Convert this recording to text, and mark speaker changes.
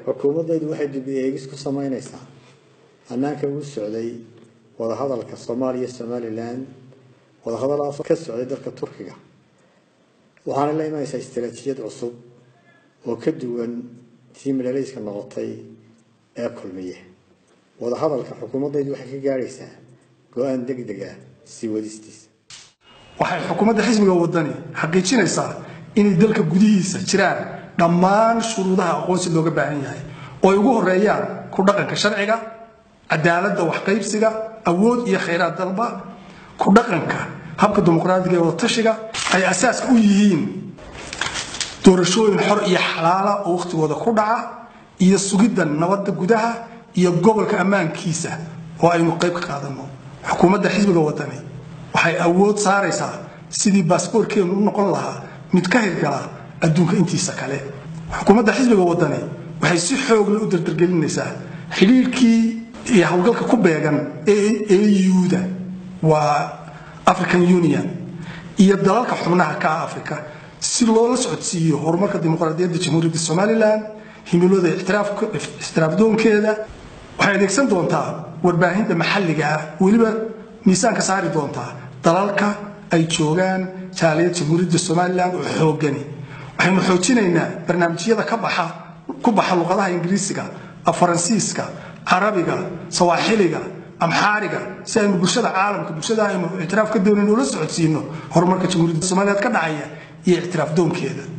Speaker 1: xukuumaddaydu waxay dib eegis ku samaynaysaa hannaanka uu socday wadahadalka soomaaliya somalilan wadahadalaas ka socday dalka turkiga waxaana la imanaysaa istaraatiijiyad cusub oo ka duwan tii madhalayska noqotay ee kulmiye wadahadalka xukuumaddaydu waxay ka gaadhaysaa go-aan deg deg ah sii wadistiisa
Speaker 2: waxay xukuumadda xisbiga wadani xaqiijinaysaa inay dalka gudihiisa jiraan dhammaan shuruudaha aqoonsi looga baahan yahay oo ay ugu horeeyaan ku dhaqanka sharciga cadaaladda waxqaybsiga awood iyo khayraad dalba ku dhaqanka habka dimuqraadiga ee wadatashiga ay asaaska u yihiin doorashooyin xor iyo xalaala oo wakhtigooda ku dhaca iyo sugidda nabadda gudaha iyo gobolka ammaankiisa oo aynu qayb ka qaadano xukuumadda xisbiga wadani waxay awood saaraysaa sidii baasboorkeenu u noqon lahaa mid ka hirgala adduunka intiisa kale xukuumadda xisbiga wadani waxay si xoogle u dardargelinaysaa xidhiirkii iyo howlgalka ku beegan euda waa african union iyo dalalka xubnaha ka ah africa si loola socodsiiyo horumarka dimuqraadiyadda jamhuuriyadda somalilan himilooda ixtiraafdoonkeeda waxay adeegsan doontaa warbaahinta maxalliga ah weliba miisaanka saari doontaa dalalka ay joogaan jaaliyad jamhuuriyadda somalilan oo xoogani waxaynu xoojinaynaa barnaamijyada ka baxa ku baxa luqadaha ingiriisiga faransiiska carabiga sawaaxiliga amxaariga si aynu bulshada caalamka bulshada aynu ictiraaf ka doonayn ula socodsiino horumarka jamhuuriyadda somaliland ka dhacaya iyo ictiraaf doonkeeda